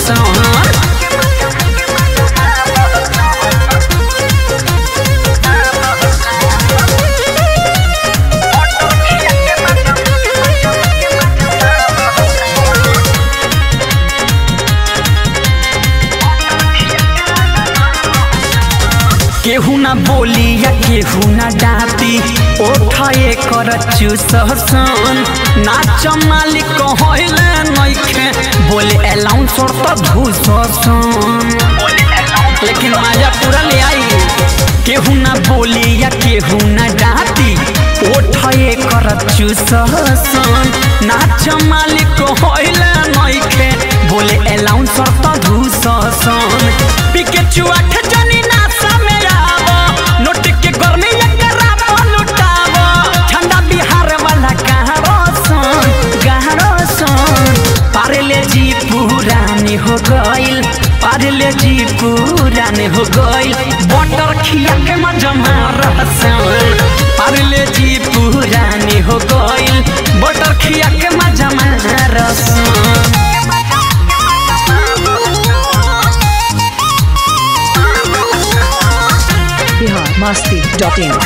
सन केहू ना बोली या केहू ना डांती ओठाए कर चूसन नाच मालिक कहले नइखे बोले अलाउंसर त घुससन लेकिन मजा पूरा ले आई केहू ना बोली या केहू ना डांती ओठाए कर चूसन नाच मालिक कहले नइखे बोले अलाउंसर त घुससन पिकेचू आठ जनी नासा में आवा नोट के गर्मी एकरा पर लुटावा ठंडा बिहार वाला गहरो सन गहरो सन पारले जी पुरानी हो गइल पारले जी पुरानी हो गइल बटर खिया के मजा मारसन पारले जी पुरानी हो गइल बटर खिया के मजा मारसन बिहार मस्ती डॉट इन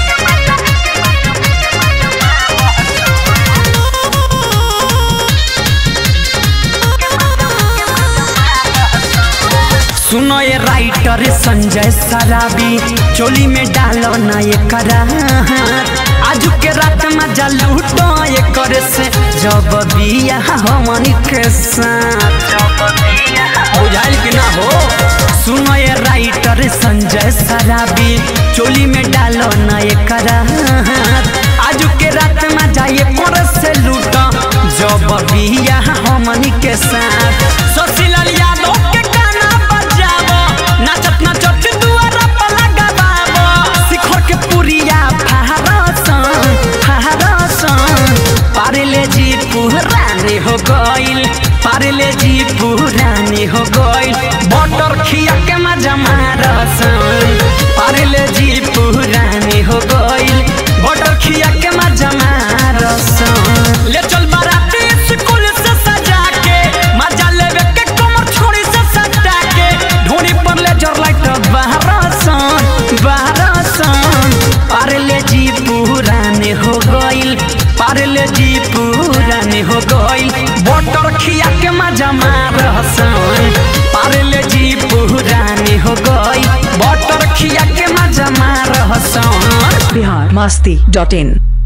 सुनो ये राइटर संजय सराबी चोली में डालो ना ये करा आज के रात मजा लूटो ये करे से जब बिया हमनी के साथ बुझाइल कि ना हो सुनो ये राइटर संजय सराबी चोली में डालो ना ये करा आज के रात मजा ये करे से लूटो जब बिया हमनी के साथ सोशीलाल यादव के गाना बजावो नाचत नाचत दुआरा पर लगावो शिखर के पुरिया फहरसन फहरसन पारले जी पुरानी हो गइल पारले जी पुरानी हो गइल बटर खिया के मजा मारसन पारले जी पुरानी हो गइल बटर खिया के मजा मारसन ले चल बाराती स्कूल से सजा के मजा लेवे के कमर छोड़ी से सटा के ढोनी पर ले जर लाइट बहरसन बहरसन पारले जी पुराने हो गइल पारले जी पुराने हो गइल बटर खिया के मजा मारसन पारले जी पुराने हो गइल बटर खिया के मजा मारसन बिहार मस्ती डॉट इन